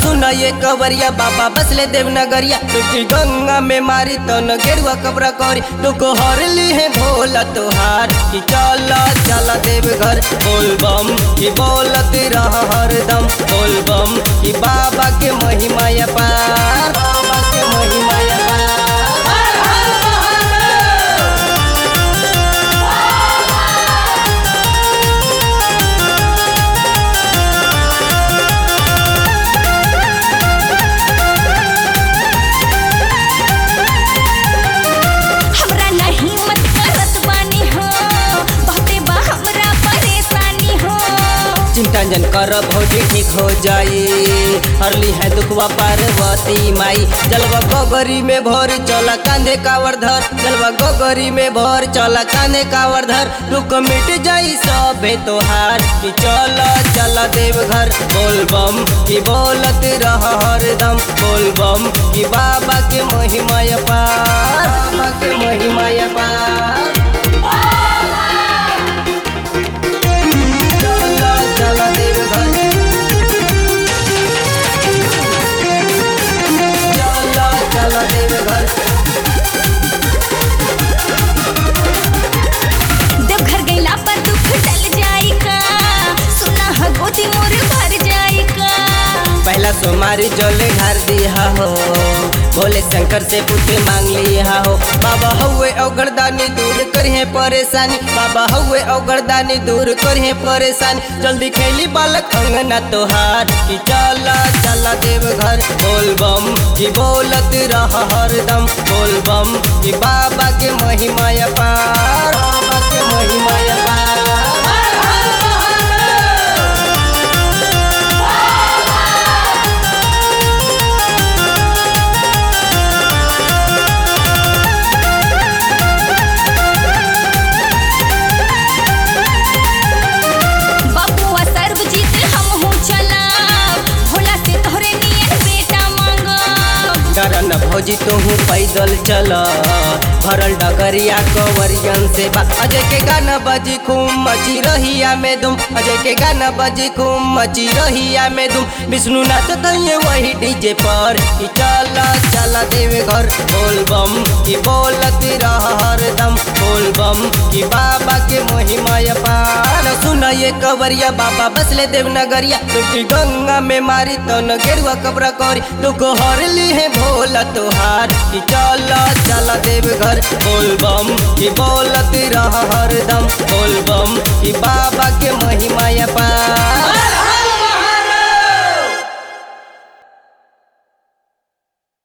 सुन ये कवरिया बाबा बसले देवनगरिया तुकी गंगा में मारी तो न गेरुआ कबरा करी तुको हर ली है भोला तोहार कि चल चल देव घर बोल बम कि बोलत रह हरदम बोल बम कि बाबा के महिमा पार बाबा के महिमा पार हमरा नहीं मत करत बानी हो बहुते बा हमरा परेशानी हो चिंता जन कर भौजी ठीक हो जाई हरली है दुखवा पार्वती माई जलवा गोगरी में भर चला कांधे कावर धर जलवा गोगरी में भर चला कांधे कावर धर दुख मिट जाई सबे तोहार कि चल चल देव घर बोल बम कि बोलत रह हरदम बोल बम कि बाबा के महिमा पार बाबा के महिमा पार चल चल देव घर चल चल देव घर देवघर गइला पर दुख टल जाई का सुना ह गोदी मोर भर जाई का पहला सोमारी जले घर दिया हो भोले शंकर से पुत्र मांग लिया हो बाबा हउए अवगरदानी दूर करिए परेशानी बाबा हउए अवगरदानी दूर करिए परेशानी जल्दी खेली बालक अंगना तोहार कि चला चला देव घर बोल बम कि बोलत रह हरदम बोल बम कि बाबा के महिमा पार बाबा के महिमा पार बाबुआ सर्वजीत हम हो चला भोला से तोहरे नियर बेटा मांगब करन भौजी तुहू पैदल चल भरल डगरिया कवरियन से बा अजय के गाना बजी खूब मची रहिया में दुम अजय के गाना बजी खूब मची रहिया में दुम विष्णु नाथ कहिए वही डीजे पर कि चल चल देव घर बोल बम कि बोलत रह हरदम बोल बम कि बाबा के महिमा पार सुन ये कवरिया बाबा बसले देवनगरिया तुकी गंगा में मारी तो न गेरुआ कबरा करी तुको हर ली है भोला तोहार कि चल चल देव घर बोल बम कि बोलत रह हरदम बोल बम कि बाबा के महिमा पार